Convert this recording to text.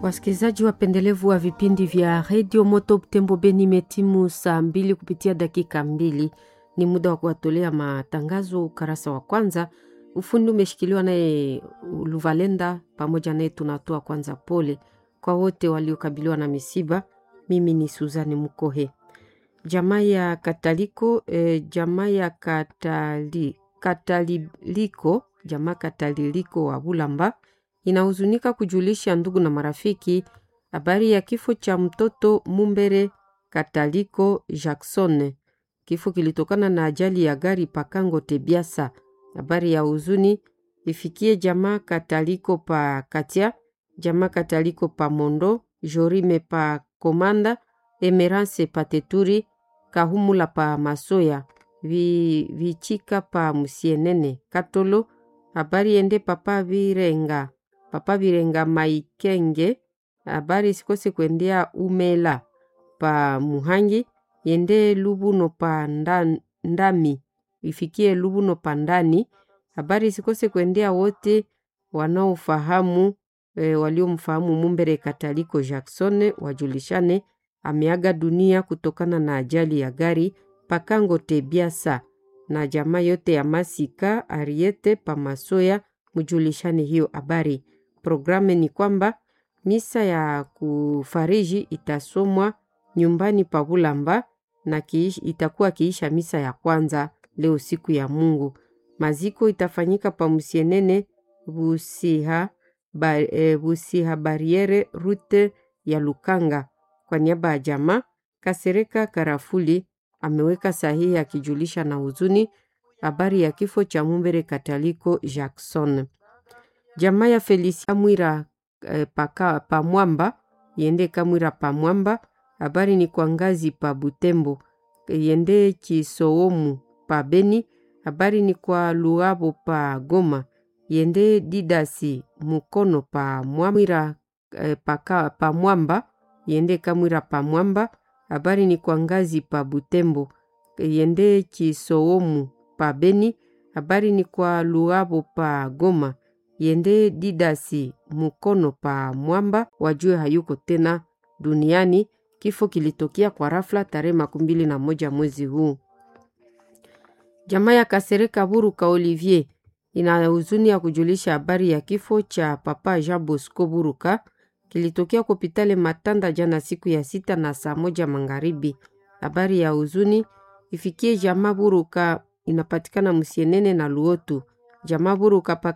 Wasikilizaji wapendelevu wa vipindi vya redio Moto Butembo Beni, imetimu saa mbili kupitia dakika mbili. Ni muda wa kuwatolea matangazo ukarasa wa kwanza. Ufundi umeshikiliwa naye Luvalenda, pamoja naye tunatoa kwanza pole kwa wote waliokabiliwa na misiba. Mimi ni Suzani Mukohe. Jamaa ya Kataliko eh, jamaa ya Katali, Kataliliko jamaa Kataliliko wa Bulamba inahuzunika kujulisha ndugu na marafiki habari ya kifo cha mtoto Mumbere Kataliko Jackson. Kifo kilitokana na ajali ya gari Pakango Tebiasa. Habari ya huzuni ifikie jamaa Kataliko pa Katia, jamaa Kataliko pa Mondo, Jorime pa Komanda, Emerance pa Teturi, Kahumula pa Masoya, vi, Vichika pa Musienene, Katolo. Habari ende papa Virenga papa Virenga Maikenge. Habari sikose kuendea Umela pa Muhangi, yende Lubuno pa nda, Ndami, ifikie Lubuno pa Ndani. Habari sikose kuendea wote wanaofahamu e, waliomfahamu Mumbere Kataliko Jackson wajulishane ameaga dunia kutokana na ajali ya gari Pakango Tebiasa, na jamaa yote ya Masika Ariete Pamasoya mjulishane hiyo habari. Programu ni kwamba misa ya kufariji itasomwa nyumbani pa Bulamba na kiish, itakuwa kiisha misa ya kwanza leo siku ya Mungu. Maziko itafanyika pa Musienene Busiha, ba, e, Busiha Bariere rute ya Lukanga. Kwa niaba ya jamaa Kasereka Karafuli ameweka sahihi akijulisha na huzuni habari ya kifo cha Mumbere Kataliko Jackson. Jamaa ya Felicia Mwira eh, paka pamwamba yende Kamwira pamwamba. Habari ni kwa ngazi pa Butembo yende Kisoomu pa Beni. Habari ni kwa Luabo pa Goma yende Didasi Mukono pa Mwamwira eh, paka pamwamba yende Kamwira pamwamba. Habari ni kwa ngazi pa Butembo yende Kisoomu pa Beni. Habari ni kwa Luabo pa Goma yende Didasi Mukono pa Mwamba, wajue hayuko tena duniani. Kifo kilitokea kwa rafla tarehe makumi mbili na moja mwezi huu. Jamaa ya Kasereka Buruka Olivier ina huzuni ya kujulisha habari ya kifo cha papa Jean Bosco Buruka kilitokea kopitale Matanda jana siku ya sita na saa moja magharibi. Habari ya huzuni ifikie jamaa Buruka inapatikana Musienene na Luotu. Jamaa Buruka